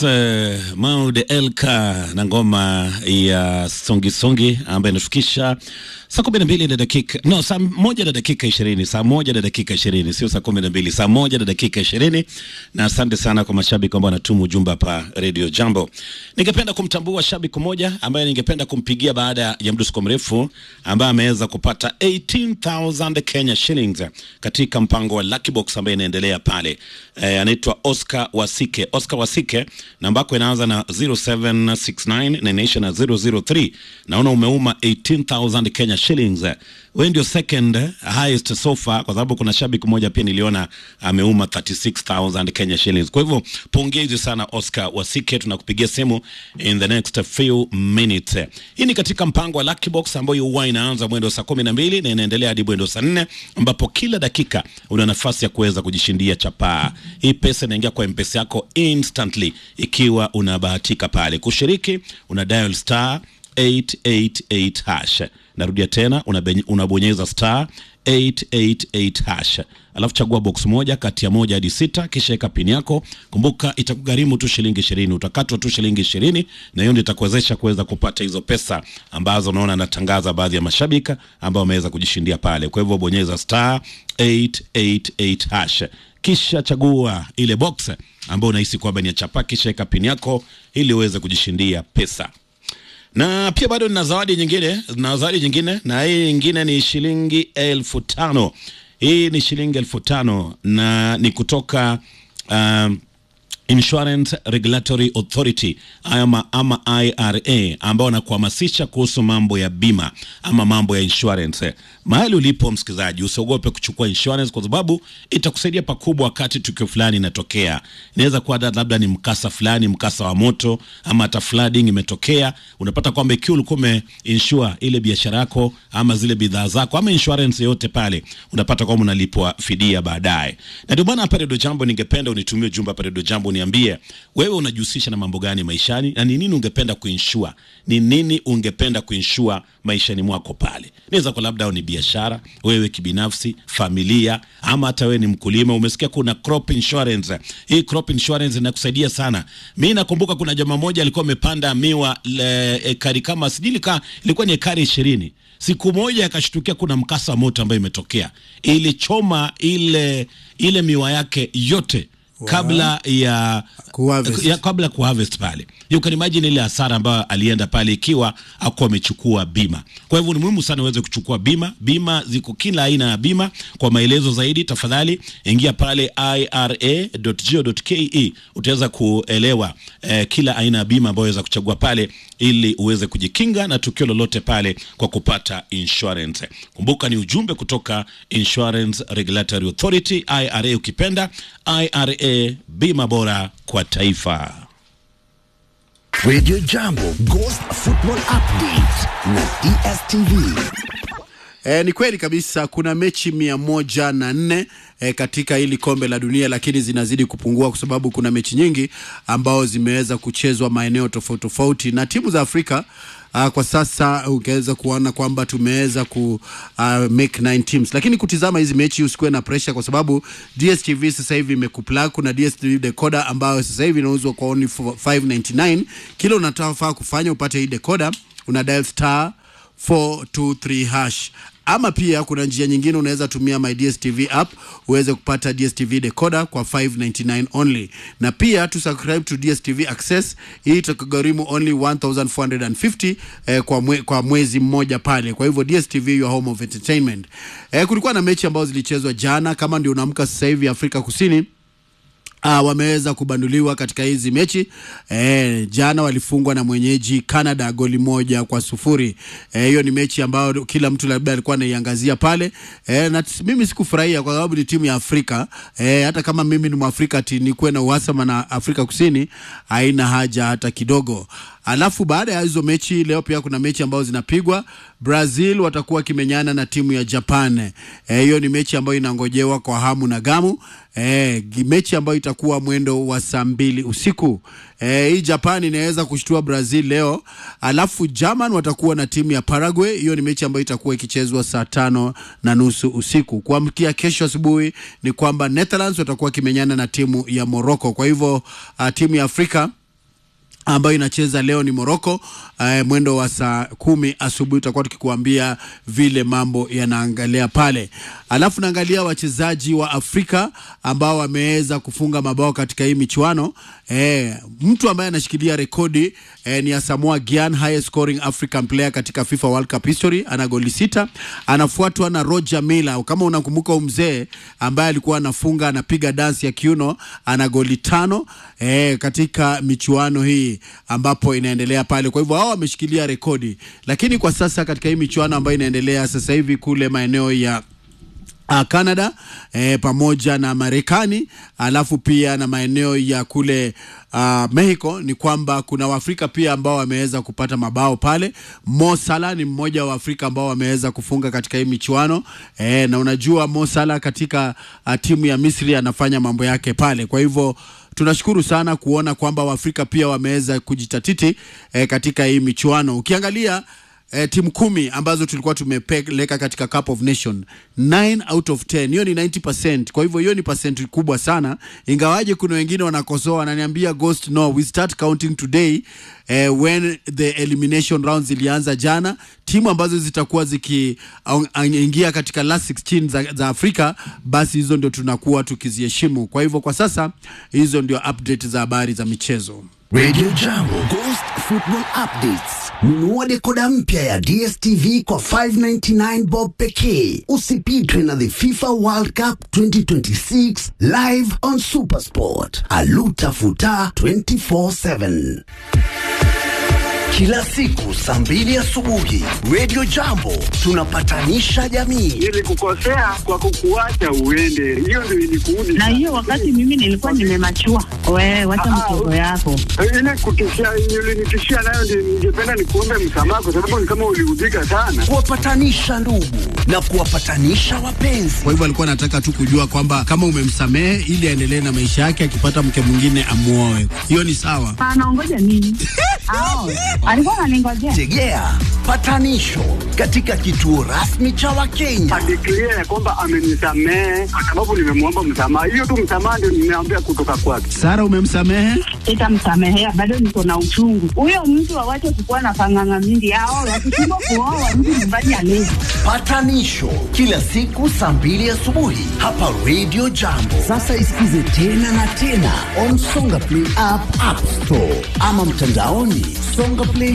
uh, Maud Elka na ngoma ya songi songi ambayo inafikisha saa kumi na mbili na dakika no, saa moja na dakika ishirini saa moja na dakika ishirini sio saa kumi na mbili saa moja na dakika ishirini na asante sana kwa mashabiki ambao wanatuma ujumbe hapa Radio Jambo. Ningependa kumtambua shabiki mmoja ambaye ningependa kumpigia baada ya mdusuko mrefu ambaye ameweza kupata 18000 Kenya shillings katika mpango wa Lucky Box ambaye inaendelea pale. Eh, anaitwa Oscar Wasike. Oscar Wasike namba yako inaanza na 0769 na inaisha na 003. Naona umeuma 18000 Kenya shillings. Wewe ndio second highest so far, kwa sababu kuna shabiki mmoja pia niliona ameuma 36000 Kenya shillings. Kwa hivyo pongezi sana Oscar Wasike, tunakupigia simu in the next few minutes. Hii ni katika mpango wa Lucky Box ambayo huwa inaanza mwendo saa kumi na mbili na inaendelea hadi mwendo saa nne ambapo kila dakika una nafasi ya kuweza kujishindia chapaa. Hii pesa inaingia kwa mpesa yako instantly ikiwa unabahatika pale kushiriki. Una dial star 888 hash. Narudia tena, unabenye- unabonyeza star 888 hash, alafu chagua box moja kati ya moja hadi sita, kisha weka pin yako. Kumbuka itakugharimu tu shilingi ishirini, utakatwa tu shilingi ishirini, na hiyo ndio itakuwezesha kuweza kupata hizo pesa ambazo unaona anatangaza baadhi ya mashabika ambao wameweza kujishindia pale. Kwa hivyo bonyeza star 888 hash kisha chagua ile box ambayo unahisi kwamba ni ya chapa, kisha weka pin yako ili uweze kujishindia pesa na pia bado nina zawadi nyingine na zawadi nyingine na hii nyingine ni shilingi elfu tano hii ni shilingi elfu tano na ni kutoka um, Insurance Regulatory Authority ama, ama IRA ambao wanakuhamasisha kuhusu mambo ya bima ama mambo ya insurance. Mahali ulipo msikilizaji, usiogope kuchukua insurance kwa sababu itakusaidia pakubwa wakati tukio fulani inatokea. Inaweza kuwa da- labda ni mkasa fulani, mkasa wa moto ama hata flooding imetokea, unapata kwamba ikiwa ulikuwa umeinsure ile biashara yako ama zile bidhaa zako ama insurance yote pale, unapata kwamba unalipwa fidia baadaye. Na ndio maana hapa Redio Jambo ningependa unitumie ujumbe hapa Redio Jambo niambie wewe unajihusisha na mambo gani maishani na ni nini ungependa kuinsure, ni nini ungependa kuinsure maishani mwako pale. Inaweza kuwa labda ni biashara, wewe kibinafsi, familia, ama hata wewe ni mkulima. Umesikia kuna crop insurance. Hii crop insurance inakusaidia sana. Mi nakumbuka kuna jamaa moja alikuwa amepanda miwa le, ekari kama sijui ka ilikuwa ni ekari ishirini siku moja akashtukia kuna mkasa wa moto ambayo imetokea, ilichoma ile ile miwa yake yote kabla ya Kuharvest. ya kabla ya kuharvest pale. You can imagine ile hasara ambayo alienda pale ikiwa akuwa amechukua bima. Kwa hivyo ni muhimu sana uweze kuchukua bima. Bima ziko kila aina ya bima. Kwa maelezo zaidi, tafadhali ingia pale ira.go.ke, utaweza kuelewa eh, kila aina ya bima ambayo waweza kuchagua pale ili uweze kujikinga na tukio lolote pale kwa kupata insurance. Kumbuka ni ujumbe kutoka Insurance Regulatory Authority, IRA ukipenda. IRA, bima bora kwa taifa. Radio Jambo Ghost Football Update na DSTV. E, ni kweli kabisa kuna mechi mia moja na nne e, katika hili kombe la dunia, lakini zinazidi kupungua kwa sababu kuna mechi nyingi ambao zimeweza kuchezwa maeneo tofauti tofauti na timu za Afrika. Uh, kwa sasa ungeweza kuona kwamba tumeweza ku uh, make nine teams, lakini kutizama hizi mechi usikuwe na pressure, kwa sababu DStv sasa hivi imekuplug. Kuna DStv decoder ambayo sasa hivi inauzwa kwa only 599. Kila unataka kufanya upate hii decoder, una dial star 423 hash ama pia kuna njia nyingine unaweza tumia my DStv app uweze kupata DStv decoder kwa 599 only, na pia to subscribe to DStv access hii itakugharimu only 1450 eh, kwa, mwe, kwa mwezi mmoja pale. Kwa hivyo DStv your home of entertainment. Eh, kulikuwa na mechi ambazo zilichezwa jana, kama ndio unaamka sasa hivi Afrika Kusini Uh, wameweza kubanduliwa katika hizi mechi eh, jana walifungwa na mwenyeji Canada goli moja kwa sufuri. Eh, Hiyo ni mechi ambayo kila mtu labda alikuwa anaiangazia pale eh, na t- mimi sikufurahia kwa sababu ni timu ya Afrika eh, hata kama mimi ni Mwafrika ati nikuwe na uhasama na Afrika Kusini haina haja hata kidogo. Alafu baada ya hizo mechi leo pia kuna mechi ambazo zinapigwa. Brazil watakuwa wakimenyana na timu ya Japan. Eh, Hiyo ni mechi ambayo inangojewa kwa hamu na gamu. Eh, gi- mechi ambayo itakuwa mwendo wa saa mbili usiku. Eh, hii Japan inaweza kushtua Brazil leo. Alafu German watakuwa na timu ya Paraguay. Hiyo ni mechi ambayo itakuwa ikichezwa saa tano na nusu usiku. Kuamkia kesho asubuhi ni kwamba Netherlands watakuwa wakimenyana na timu ya Morocco. Kwa hivyo uh, timu ya Afrika ambayo inacheza leo ni Morocco eh, mwendo wa saa kumi asubuhi tutakuwa tukikuambia vile mambo yanaangalia pale. Alafu naangalia wachezaji wa Afrika ambao wameweza kufunga mabao katika hii michuano. Eh, mtu ambaye anashikilia rekodi eh, ni Asamoah Gyan, highest scoring African player katika FIFA World Cup history, ana goli sita. Anafuatwa na Roger Miller, kama unakumbuka mzee ambaye alikuwa anafunga anapiga dansi ya kiuno, ana goli tano eh, katika michuano hii ambapo inaendelea pale. Kwa hivyo hao wameshikilia rekodi, lakini kwa sasa katika hii michuano ambayo inaendelea sasa hivi kule maeneo ya uh, Canada eh, pamoja na Marekani alafu pia na maeneo ya kule uh, Mexico ni kwamba kuna Waafrika pia ambao wameweza kupata mabao pale. Mo Salah ni mmoja wa Afrika ambao wameweza kufunga katika hii michuano eh, na unajua Mo Salah katika uh, timu ya Misri anafanya mambo yake pale, kwa hivyo tunashukuru sana kuona kwamba Waafrika pia wameweza kujitatiti eh, katika hii michuano. Ukiangalia eh, timu kumi ambazo tulikuwa tumepeleka katika Cup of Nation 9 out of 10, hiyo ni 90%. Kwa hivyo hiyo ni percent kubwa sana, ingawaje kuna wengine wanakosoa, wananiambia Ghost, no we start counting today eh, when the elimination rounds zilianza jana. Timu ambazo zitakuwa zikiingia katika last 16 za, za Afrika, basi hizo ndio tunakuwa tukiziheshimu. Kwa hivyo kwa sasa hizo ndio update za habari za michezo. Radio Jambo Ghost Football Updates. Nunua dekoda mpya ya DSTV kwa 599 bob pekee. Usipitwe na the FIFA World Cup 2026 live on Supersport. Aluta futa 24/7. Kila siku saa mbili asubuhi Radio Jambo tunapatanisha jamii. Nilikukosea kwa kukuacha uende, hiyo ndio ilikuudi. na hiyo wakati mimi nilikuwa nimemachua. Wewe wacha Ah, mchezo yako. ile kutishia, ulinitishia nayo ndio ningependa nikuombe msamaha, kwa sababu ni kama uliudhika sana. Kuwapatanisha ndugu na kuwapatanisha wapenzi. Kwa hivyo alikuwa anataka tu kujua kwamba kama umemsamehe ili aendelee na maisha yake, akipata mke mwingine amuoe. Hiyo ni sawa. Anaongoja nini? Ao, alikuwa ananingojea. Tegea patanisho katika kituo rasmi cha Wakenya. Adeklia ya kwamba amenisamehe kwa sababu nimemwomba msamaha. Hiyo tu msamaha ndio nimeambia kutoka kwake. Sara, umemsamehe? Sitamsamehea, bado niko na uchungu. Huyo mtu awache kukuwa na panganga mingi. Ao, wakishindwa kuoa mtu nyumbani alezi. Patanisho kila siku saa mbili asubuhi hapa Radio Jambo. Sasa isikize tena na tena on Songa Play app, App Store ama mtandaoni songaplay